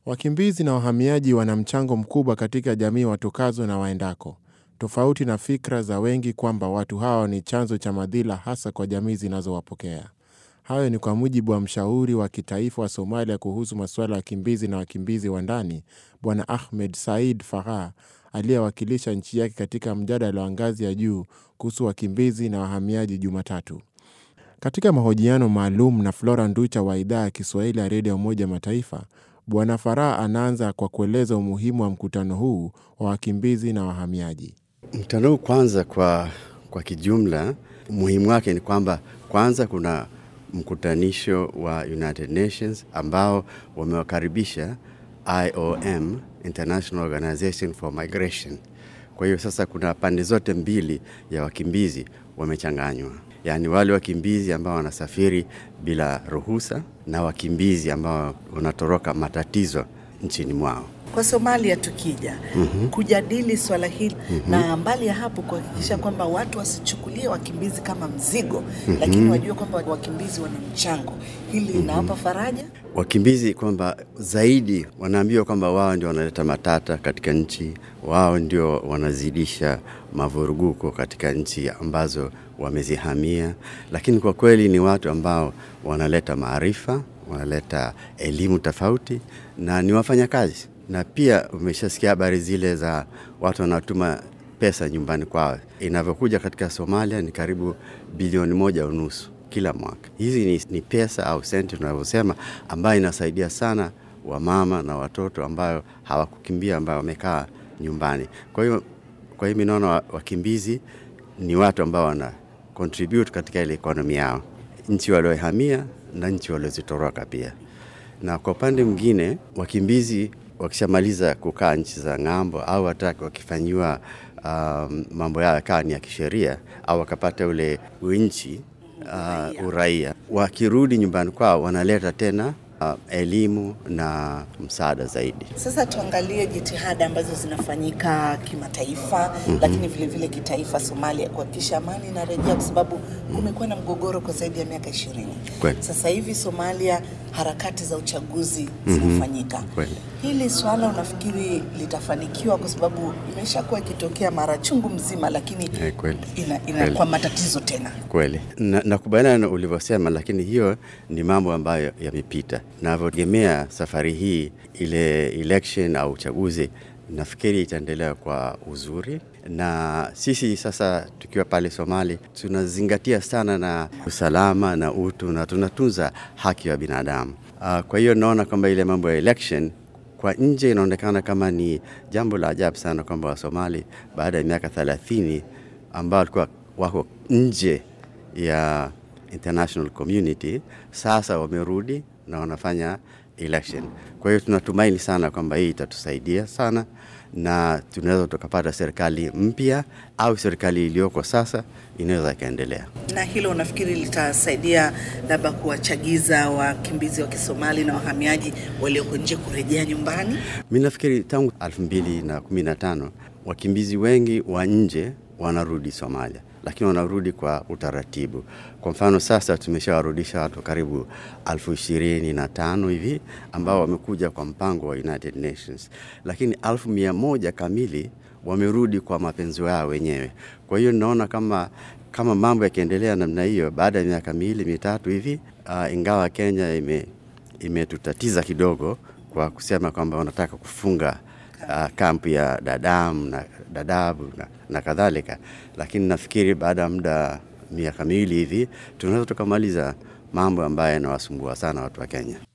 Wakimbizi na wahamiaji wana mchango mkubwa katika jamii watokazo na waendako, tofauti na fikra za wengi kwamba watu hawa ni chanzo cha madhila hasa kwa jamii zinazowapokea. Hayo ni kwa mujibu wa mshauri wa kitaifa wa Somalia kuhusu masuala ya wakimbizi na wakimbizi wa ndani, Bwana Ahmed Said Farah aliyewakilisha nchi yake katika mjadala wa ngazi ya juu kuhusu wakimbizi na wahamiaji Jumatatu. Katika mahojiano maalum na Flora Nducha wa idhaa ya Kiswahili ya redio ya Umoja Mataifa, Bwana Farah anaanza kwa kueleza umuhimu wa mkutano huu wa wakimbizi na wahamiaji. Mkutano huu kwanza, kwa, kwa kijumla, umuhimu wake ni kwamba kwanza kuna mkutanisho wa United Nations ambao wamewakaribisha IOM, International Organization for Migration. Kwa hiyo sasa kuna pande zote mbili ya wakimbizi wamechanganywa, yaani wale wakimbizi ambao wanasafiri bila ruhusa na wakimbizi ambao wanatoroka matatizo nchini mwao. Kwa Somalia tukija mm-hmm. kujadili swala hili mm-hmm. na mbali ya hapo kuhakikisha kwamba watu wasichukulie wakimbizi kama mzigo mm-hmm. lakini wajue kwamba wakimbizi wana mchango, hili linawapa mm-hmm. faraja wakimbizi kwamba zaidi wanaambiwa kwamba wao ndio wanaleta matata katika nchi, wao ndio wanazidisha mavuruguko katika nchi ambazo wamezihamia, lakini kwa kweli ni watu ambao wanaleta maarifa, wanaleta elimu tofauti na ni wafanyakazi na pia umeshasikia habari zile za watu wanaotuma pesa nyumbani kwao. Inavyokuja katika Somalia ni karibu bilioni moja unusu kila mwaka. Hizi ni, ni pesa au senti tunavyosema, ambayo inasaidia sana wamama na watoto ambayo hawakukimbia, ambayo wamekaa nyumbani. Kwa hiyo kwa hiyo minaona wakimbizi ni watu ambao wana contribute katika ile ekonomi yao, nchi waliohamia na nchi waliozitoroka pia. Na kwa upande mwingine wakimbizi wakishamaliza kukaa nchi za ng'ambo au hata wakifanyiwa um, mambo yao yakawa ni ya kisheria au wakapata ule nchi uh, uraia, wakirudi nyumbani kwao wanaleta tena uh, elimu na msaada zaidi. Sasa tuangalie jitihada ambazo zinafanyika kimataifa mm-hmm. lakini vile vile kitaifa Somalia kuhakikisha amani inarejea, kwa sababu kumekuwa na mgogoro kwa zaidi ya miaka ishirini. Sasa hivi Somalia harakati za uchaguzi zinafanyika. Mm-hmm. Hili swala unafikiri litafanikiwa? Kwa sababu imeshakuwa ikitokea mara chungu mzima, lakini Eh, kweli. ina, ina kwa matatizo tena. Kweli, nakubaliana na ulivyosema, lakini hiyo ni mambo ambayo yamepita. Navyotegemea safari hii ile election au uchaguzi, nafikiri itaendelea kwa uzuri, na sisi sasa tukiwa pale Somali tunazingatia sana na usalama na utu na tunatunza haki ya binadamu. Uh, kwa hiyo naona kwamba ile mambo ya election kwa nje inaonekana kama ni jambo la ajabu sana kwamba Wasomali baada ya miaka thelathini ambao walikuwa wako nje ya international community sasa wamerudi na wanafanya election. Kwa hiyo tunatumaini sana kwamba hii itatusaidia sana na tunaweza tukapata serikali mpya au serikali iliyoko sasa inaweza ikaendelea. Na hilo unafikiri litasaidia labda kuwachagiza wakimbizi wa Kisomali na wahamiaji walioko nje kurejea nyumbani? Mi nafikiri tangu 2015 wakimbizi wengi wa nje wanarudi Somalia, lakini wanarudi kwa utaratibu. Kwa mfano sasa tumeshawarudisha watu karibu elfu ishirini na tano hivi ambao wamekuja kwa mpango wa United Nations, lakini elfu mia moja kamili wamerudi kwa mapenzi yao wenyewe. Kwa hiyo naona kama kama mambo yakiendelea namna hiyo, baada ya miaka miwili mitatu hivi uh, ingawa Kenya ime imetutatiza kidogo kwa kusema kwamba wanataka kufunga uh, kampu ya Dadaab na Dadaab na, na kadhalika, lakini nafikiri baada ya muda miaka miwili hivi tunaweza tukamaliza mambo ambayo yanawasumbua sana watu wa Kenya.